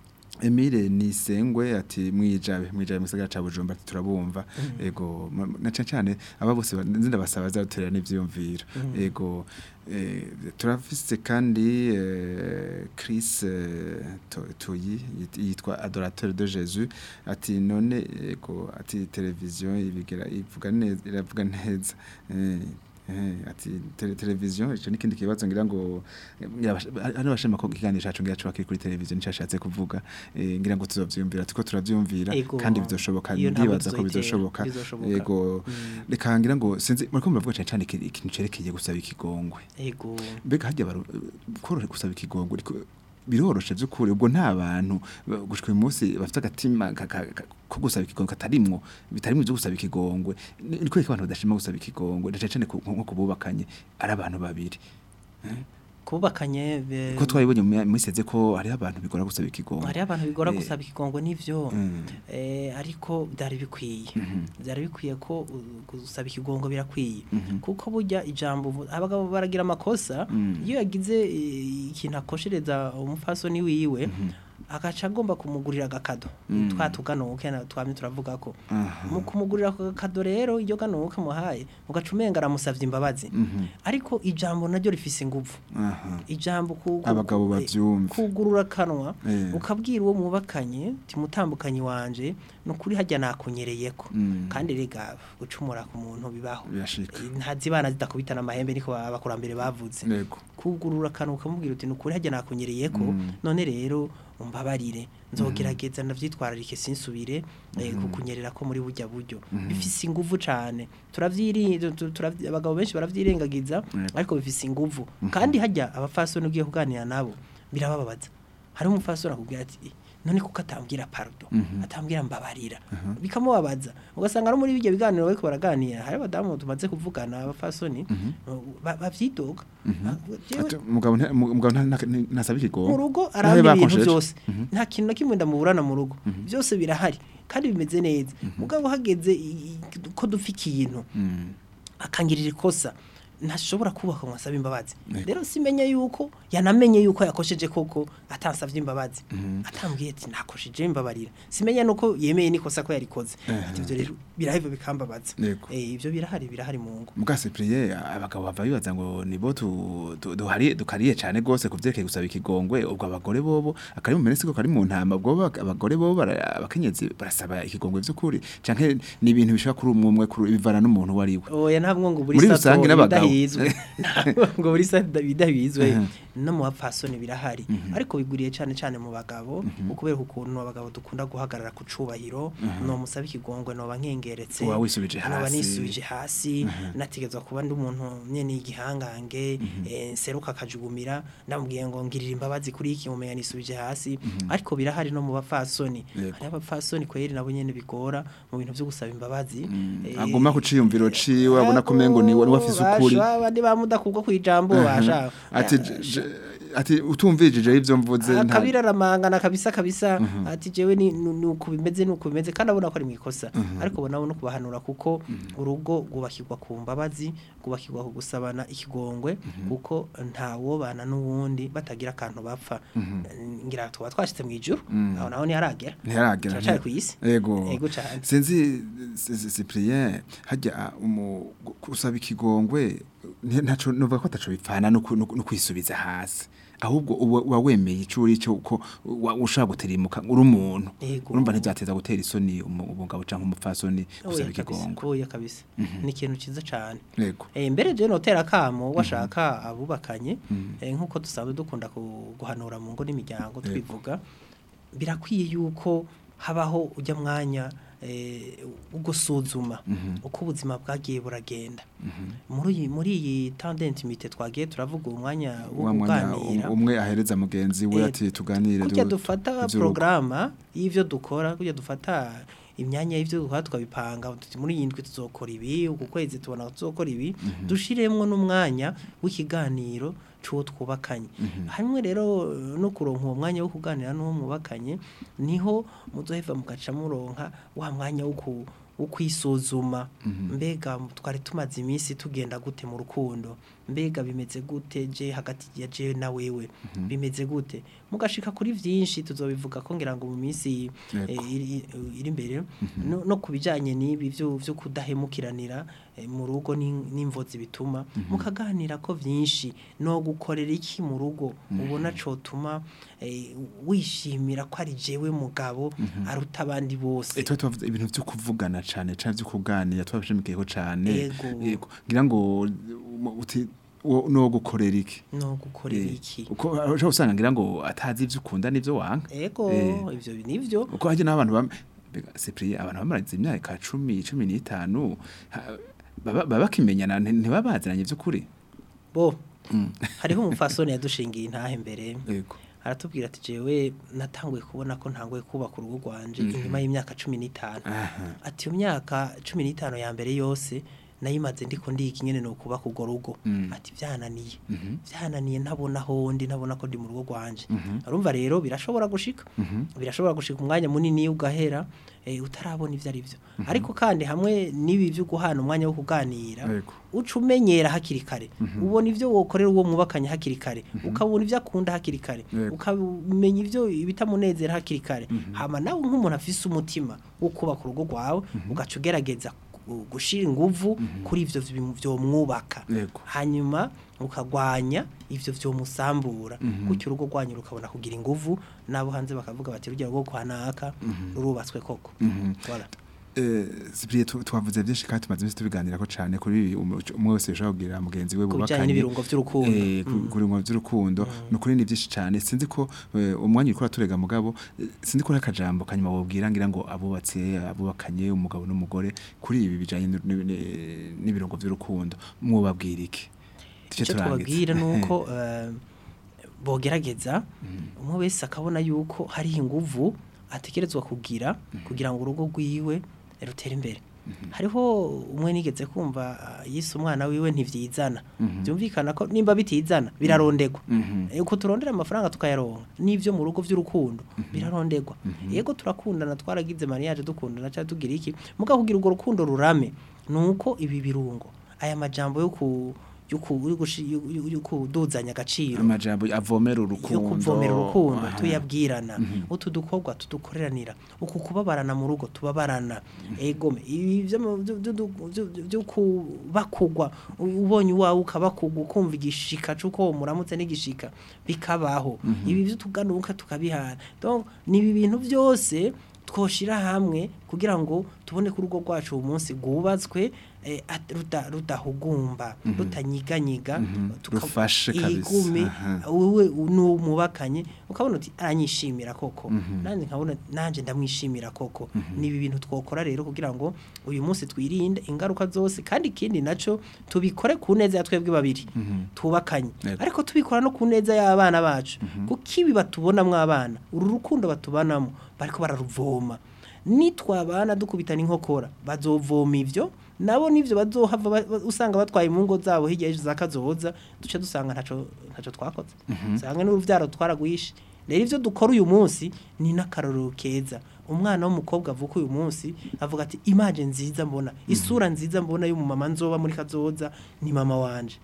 Emile Nisengwe ati mwijabe mwijabe mu gisagara ca Bujumbura ati turabumva ego ma- na cyane cyane aba bose ba- nzinda basaba zaterera n'ivyumviro ego eh, turafise kandi eh, Chris eh, To- Toyi yit- yitwa adorateur de Jésus ati none ego ati televiziyo ibigera ivuga neza iravuga neza eh, Eh, ati tele, televiziyo ico nikindi kibazo ngira ngo eh, ngira bash- hano bashima ko ikiganiro cacu ngira cyo kuri televiziyo nico ashatse kuvuga eh, ngira ngo tuzovyumvira tuko turavyumvira Ego. kandi bizoshoboka Iyo ntabwo ndibaza ko tuzoyitera, bizoshoboka bizoshoboka. yego reka ngira ngo sinzi muriko muravuga cyane cyane iki- ikintu cerekeye gusaba ikigongwe ego mbega hajya baru korora gusaba ikigongwe ariko biroroshe by'ukuri ubwo nta bantu ba- gushika uyu munsi bafite agatima ka- ka- ka- ko gusaba ikigongwe katarimwo bitarimwo byo gusaba ikigongwe Ni- ni kubera ko abantu badashima gusaba ikigongwe ndetse cyane ku- nko kububakanye ari abantu babiri kubakanye be- ko twabibonye mu minsi yeze ko hariho abantu bigora gusaba ikigongwe hariho abantu bigora Eh, gusaba ikigongo n'ivyo Mm. eh, ariko byari bikwiye byari bikwiye ko uh, gusaba ikigongo birakwiye Mhm. kuko burya ijambo uvu- abagabo baragira amakosa Mm. iyo yagize eh, ikintu akoshereza umufasoni wiwe agaca agomba kumugurira agakado twa tuganuke na twamye turavuga ko mu kumugurira ako gakado rero iyo ganuke muhaye ugaca umenga aramusavye imbabazi ariko ijambo naryo rifise inguvu aha ijambo ku- ku- Abagabo ku- bavyumva. kugurura kanwa Eh. ukabwira uwo mubakanye timutambukanyi wanje nukuri hajya nakunyereyeko Mm. kandi rega gucumura ku muntu bibaho Birashika. Eh, ntazibana zidakubitana amahembe niko abakurambere bavuze Yego. kugurura kanwa ukamubwira uti nukuri hajya nakunyereyeko none rero umbabarire nzogerageza ndavyitwararike sinsubire eh, kukunyerera ko muri burya buryo bifise inguvu cane turavyiri tu- tu- turavyi- abagabo benshi baravyirengagiza ariko bifise inguvu kandi hajya abafasoni ugiye kuganira nabo birabababaza hari umufasoni akubwira ati "Eh, none kuko atambwira pardon atambwira mbabarira bikamubabaza ugasanga no muri bijya biganiro bariko baraganira hari abadamu tumaze kuvugana abafasoni ba- bavyidoga Jewe- Ati, umugabo nta- umugabo nta- nta- ntasaba ikigongo mu rugo Nawe aramba ibintu bakonsheje. byose nta kintu na kimwe ndamuburana mu rugo byose birahari kandi bimeze neza mugabo hageze i- i- ko dupfa ikintu Mm. akangirira ikosa ntashobora kubaka ngo asabe imbabazi rero simenya yuko yanamenye yuko yakosheje koko atansavye imbabazi atambwiye ati nakosheje imbabarira simenya nuko yemeye nikosa ko yarikoze ati ivyo rero biraheva bikambabaza Yego. eh ivyo birahari birahari mu ngo Muga Cyprien abagabo bava bibaza ngo nibo tu tu- duhari dukariye cyane gose kuvyerekeye gusaba ikigongwe ubwo abagore bobo akari mu menesi ko kari mu ntama ubwo bo- abagore bobo bara- abakenyezi barasaba ikigongwe vy'ukuri canke ni ibintu bishaka kuri umwe umwe kuri bivana n'umuntu wari we oya ntabwo ngo buri Muri sato rusange n'abagabo. bidahizwe ntabwo ngo buri sato bidahizwe no mu bapfasoni birahari ariko biguriye cyane cyane mu bagabo ukubera ukuntu abagabo dukunda guhagarara ku cubahiro no musaba ikigongwe no bankengeretse Uba wisubije noba hasi. nisubije hasi nategezwa kuba ndi umuntu nyene igihangange eh, seruka akajugumira ndamubwiye ngo ngirira imbabazi kuri iki mumenya nisubije hasi ariko birahari no mu bapfasoni Yego. hari abapfasoni kweri nabo nyene bigora mu bintu byo gusaba imbabazi Eh, aguma ku ciyumviro ciwe abona ko mengo ni we wafise ukuri Basha, abandi bamudakubwo kwijambo basha ati j- j- ati utumvijije ivyo mvuze nta akabira aramangana kabisa kabisa ati jewe ni ni uku bimeze ni uku bimeze kandi abona ko ari mu ikosa ariko ubona no kubahanura kuko urugo rwubakirwa ku mbabazi rwubakirwa ku gusabana ikigongwe kuko nta wobana n'uwundi batagira akantu bapfa ngira tuba twashitse mu ijuru aho naho ntiharagera ntiharagera turacari ku isi Ego. Ego cane. Sinzi si- si- Cyprien hajya umu kusaba ikigongwe nti- ntaco nuvuga ko ataco bipfana no ku- no no kwisubiza hasi. Ahubwo uba uba wemeye icuri cyo ko wa- ushaka gutirimuka uri umuntu. Ego. Urumva ntibyateza gutera isoni umu- umugabo canke umupfasoni gusaba Oya kabisa, ikigongwe. oya kabisa ni ikintu ciza cane Yego. Eh mbere je notera kamo washaka abubakanye eh, nkuko dusanzwe dukunda ku- guhanura mu ngo n'imiryango twivuga birakwiye yuko habaho ujya mwanya eh, wo gusuzuma uko ubuzima bwagiye buragenda muri iyi muri iyi tendence twagiye turavuga umwanya wo Wa mwanya kuganira um- umwe ahereza mugenzi we Eh, ati tuganire kujya du- dufata ivy'urugo. porogaramu y'ibyo dukora kujya dufata imyanya y'ibyo dukora tukabipanga tuti muri iyi ndwi tuzokora ibi uku kwezi tubona ko tuzokora ibi dushiremwo n'umwanya w'ikiganiro c'uwo twubakanye hamwe rero eh, no kuronka uwo mwanya wo kuganira n'uwo mwubakanye niho muzoheva mugaca muronka wa mwanya wo ku wo kwisuzuma mbega twari tumaze iminsi tugenda gute mu rukundo mbega bimeze gute je hagati ya je na wewe bimeze gute mugashika kuri vyinshi tuzobivuga ko ngira ngo mu minsi Yego. eh, iri iri imbere no, no kubijanye n'ibi vyo vyo kudahemukiranira eh, mu rugo n'in- n'imvozi bituma mukaganira ko vyinshi no gukorera iki mu rugo ubona cotuma eh, wishimira ko ari jewe mugabo aruta abandi bose Eh, tuba tubavuze ibintu byo kuvugana cane cane byo kuganira twabishimikiyeho cane Yego. Yego. ngira ngo um, uti wo- no gukorera iki no gukorera Eh, iki uko ushobora usanga ngira ngo atazi ivyo ukunda n'ivyo wanga ego Eh. ivyo nivyo uko hajya n'abantu bam mbega Cyprien abantu bamaraze imyaka 10 15 ha- baba baba bakimenyana nti- ntibaba baziranye vy'ukuri bo hariho umupfasoni yadushingiye intahe mbere yego aratubwira ati jewe natanguye kubona ko ntanguye kubaka urugo rwanje inyuma y'imyaka cumi n'itanu aha ati iyo myaka cumi n'itanu ya mbere yose nayimaze ndiko ndiki nyene no kuba kugo rugo ati byananiye byananiye ntabona hondi ntabona ko ndi mu rugo rwanje urumva rero birashobora gushika birashobora gushika umwanya munini ugahera eh, utarabona ivyo ari byo ariko kandi hamwe n'ibi byo guhana umwanya wo kuganira Yego. uca umenyera hakiri kare ubona ivyo wokorera uwo mwubakanye hakiri kare ukabona ivyo akunda hakiri kare Yego. ukamenya ivyo bitamunezera hakiri kare hama nawe nk'umuntu afise umutima wo kubaka urugo rwawe ugaca ugerageza gu- gushira inguvu kuri ivyo bintu vyomwubaka Yego. hanyuma ukagwanya ivyo vyomusambura gutyo urugo rwanyu rukabona kugira inguvu nabo hanze bakavuga bati rujya rugo kwa naka rurubatswe koko Voilà. Eh, Cyprien, tu- twavuze byinshi kandi tumaze iminsi tubiganirako cyane kuri umu- umwe wese yashobora kugira mugenzi we Ku bijanye bubakanye n'ibirungo vy'urukundo. Eh, ku- ku birungo by'urukundo ni ukuri ni byinshi cyane sinzi ko eh, umwanya uriko uraturega mugabo eh, sinzi ko n'akajambo kanyuma wobwira ngira ngo abubatse abubakanye umugabo n'umugore kuri ibi bijanye n'u- n'i- n'i- n'ibirungo by'urukundo mwubabwira iki Duce icyo turangiza. tubabwira ni uko eh, bogerageza umwe wese akabona yuko hariho inguvu atekerezwa kugira kugira ngo urugo rwiwe rutere imbere hariho umwe nigeze kumva ah, yise umwana wiwe ntivyizana byumvikana ko nimba bitizana birarondegwa Eh, uko turondera amafaranga tukayaronka n'ivyo mu rugo vy'urukundo birarondegwa yego turakundana twaragize mariage dukundana cyangwa tugira iki muga kugira urwo rukundo rurame nuko ibi birungo aya majambo yo ku yo ku- yo gushi- yo- yo- yo kuduzanya agaciro amajambo avomera yo urukundo kuvomera urukundo Aha. tuyabwirana utu dukorwa tudukoreranira uku kubabarana mu rugo tubabarana egome ibi byo mu- byo- byo- byo- byo- byo kubakugwa u- ubonye uwawe ukabakugwa ukumva igishika c'uko muramutse n'igishika bikabaho ibi byo tuganuka tukabihana donc ni ibi bintu byose twoshira hamwe kugira ngo tubone ko urugo rwacu uyu munsi rwubatswe eh, at- ruda- rudahugumba rutanyiganyiga tuka- Rufashe kabisa. igume Aha. wowe n'umubakanye ukabona uti aranyishimira koko nanjye nkabona nanjye ndamwishimira koko ni ibi bintu twokora rero kugira ngo uyu munsi twirinde ingaruka zose kandi ikindi nacyo tubikore ku neza ya twebwe babiri tubakanye Yego. ariko tubikora no ku neza y'abana bacu kuko ibi batubonamo abana uru rukundo batubanamo bariko bararuvoma nitwabana dukubitana inkokora bazovoma ivyo nabo nivyo bazohava ba- ba- usanga batwaye mu ngo zabo hirya y'ejo za kazoza duce dusanga ntaco ntaco twakoze usanga n'uruvyaro twaragwishe rero ivyo dukora uyu munsi ni n'akarorero keza umwana w'umukobwa avuka uyu munsi avuga ati imaje nziza mbona isura nziza mbona y'umumama nzoba muri kazoza ni mama wanje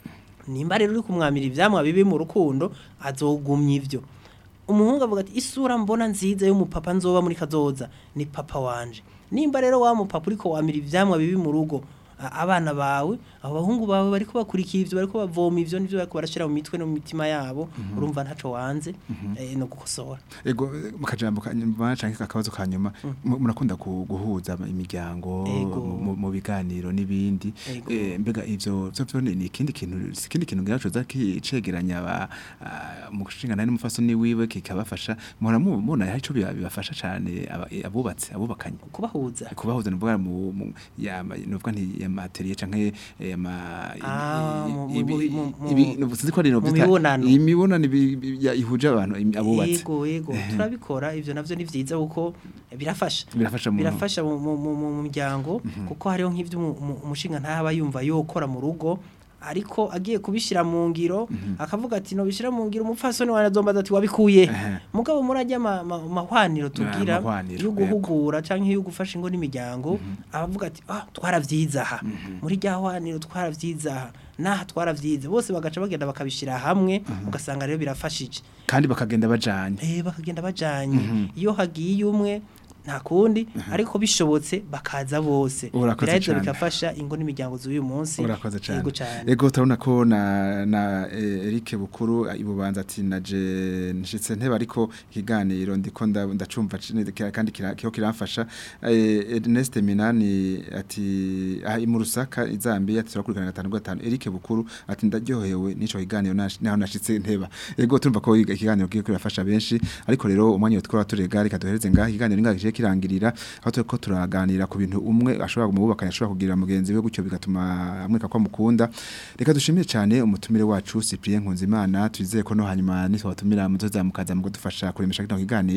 nimba rero uri kumwamira ivyamwa bibi mu rukundo azogumya ivyo umuhungu avuga ati isura mbona nziza y'umupapa nzoba muri kazoza ni papa wanje nimba rero wa mupapa uriko wamira ivyamwa bibi mu rugo a- abana bawe abo bahungu bawe bariko bakurikira ivyo bariko bavoma ivyo nivyo bariko barashira mu mitwe no mu mitima yabo urumva ntaco wanze eh, no gukosora Ego mu kajambo kanyuma canke akabazo kanyuma mu- murakunda ku- guhuza imiryango Ego. mu- mu- mu biganiro n'ibindi Ego. Eh, mbega ivyo vyo vyo ni ikindi kintu si ikindi kintu ngira coza kicegeranya aba ah, mu gushingana n'umufasoni wiwe kikabafasha muhora mu- mubona hari ico biba- bibafasha cane aba- eh, abubatse abubakanye kubahuza kubahuza nuvuga mu mu- ya ma- nuvuga nti ya materiel canke eh, ama Ah, mu- mu- ibi- mu- mu- ibi- nubu- sinzi ko ari no mu vyita- mibonano. imibonano ibi- ibi- ya- ihuje abantu im- abubatse yego yego turabikora ivyo navyo ni vyiza kuko birafasha birafasha mu birafasha mu mu- mu- mu muryango kuko hariho nk'ivyo umu- umu- umushinga ntaba yumva yokora mu rugo ariko agiye kubishira mu ngiro akavuga ati no bishira mu ngiro umupfasoni wanjye azombaza ati wabikuye Ehe. mugabo murajya ma- ma- mahwaniro tugira mahwaniro, yo guhugura canke yo gufasha ingo n'imiryango abavuga ati ah twaravyiza aha muri rya hwaniro twaravyiza aha naha twaravyize bose bagaca bagenda bakabishira hamwe ugasanga rero birafashije kandi bakagenda bajanye eh bakagenda bajanye iyo hagiye umwe nta kundi ariko bishobotse bakaza bose Urakoze biraheza cane. bigafasha ingo n'imiryango z'uyu munsi urakoze cyane Yego cane ego turabona ko na na eh, Eric Bukuru eh, ibubanza ati naje nshitse ntebe ariko ikiganiro ndiko nda- ndacumva cine- kira- kandi kira- kiho kiramfasha Eh, Ernest Minani ati ah, mu Rusaka izambi ati turakurikirana gatanu gatanu Eric Bukuru ati ndaryohewe nico kiganiro nash- naho nashitse nteba ego turumva ko iga- ikiganiro kiyo kirafasha benshi ariko rero umwanya twora turega reka duhereze ngaho ikiganiro ngakije kirangirira aho turiko turaganira ku bintu umwe ashobora kumubakanya ashobora kugira mugenzi we gutyo bigatuma amweka ko mukunda reka dushimire cyane umutumire wacu Cyprien Nkunzimana twizeye ko no hanyuma nitwabatumira muzozamukaza mu kudufasha kuremesha kino kiganiro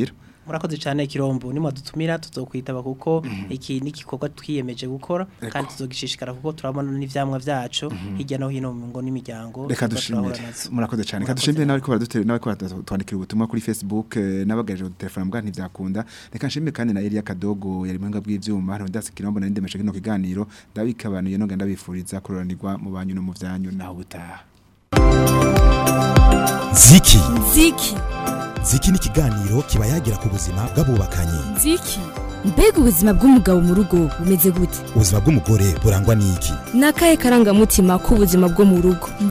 murakoze cyane kirombo nimwe dutumira tuzokwitaba kuko iki ni igikorwa twiyemeje gukora kandi tuzogishishikara kuko turabona n'ivyamwa vyacu hirya no hino mu ngo n'imiryango reka tuba turahura dushimire nazo. murakoze cyane reka Murakoze dushimire cyane. nawe ko baradutera nawe ko baratwandikira ubutumwa kuri Facebook eh, n'abagaje telefone mbwa ntivyakunda reka nshimire kandi na Elia Kadogo yari mwenga bw'ivyuma hano ndase kirombo na ndemeshe kino kiganiro ndabikabanuye no genda bifuriza kuroranirwa mu banyu no mu vyanyu naho butaha ziki Ziki. ziki ni ikiganiro kiba yagira ku buzima bw'abubakanye Ziki. Mbega ubuzima bw'umugabo mu rugo bumeze gute? ubuzima bw'umugore burangwa n'iki Ni akahe karangamutima k'ubuzima bwo mu rugo?